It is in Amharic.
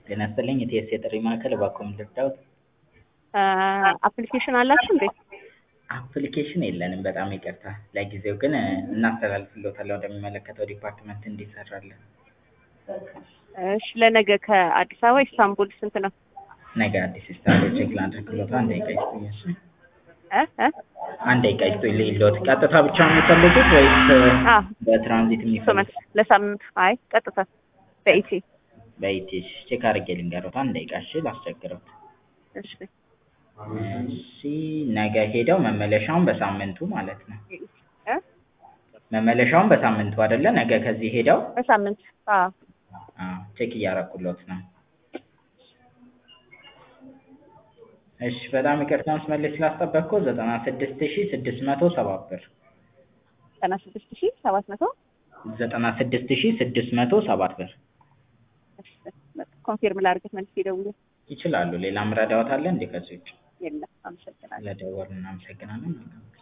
ጤና ይስጥልኝ የቲኤስ የጥሪ ማዕከል እባክዎ ምን ልርዳዎት? አፕሊኬሽን አላችሁ እንዴ? አፕሊኬሽን የለንም በጣም ይቅርታ። ለጊዜው ግን እናስተላልፍልዎታለን ወደሚመለከተው ዲፓርትመንት እንዲሰራልን። እሺ ለነገ ከአዲስ አበባ ኢስታንቡል ስንት ነው? ነገ አዲስ ስታንዶች ቼክ ላድርግልዎት። አንድ ደቂቃ ይስጡኝ እሺ። እ እ አንድ ደቂቃ ይስጡኝ ልሂድልዎት። ቀጥታ ብቻ ነው የሚፈልጉት ወይስ አ በትራንዚት የሚፈልጉት? ለሳምንት አይ ቀጥታ በኢቲ በኢቲ እሺ ቼክ አድርጌ ልንገርዎት። አንድ ደቂቃ እሺ ላስቸግረዎት። እሺ እሺ ነገ ሄደው መመለሻውን በሳምንቱ ማለት ነው። እ መመለሻውን በሳምንቱ አይደለ? ነገ ከዚህ ሄደው በሳምንት አዎ አዎ ቼክ እያደረኩልዎት ነው። እሺ በጣም ይቅርታ መስመር ላይ ስላስጠበቅኩት ዘጠና ስድስት ሺህ ስድስት መቶ ሰባት ብር ዘጠና ስድስት ሺህ ሰባት መቶ ዘጠና ስድስት ሺህ ስድስት መቶ ሰባት ብር ኮንፊርም ላድርገት መልስ ይደውሉ ይችላሉ። ሌላም ረዳዎት አለ እንዴ ከዚህ ውጭ? የለም አመሰግናለሁ ስለደወሉ እናመሰግናለን።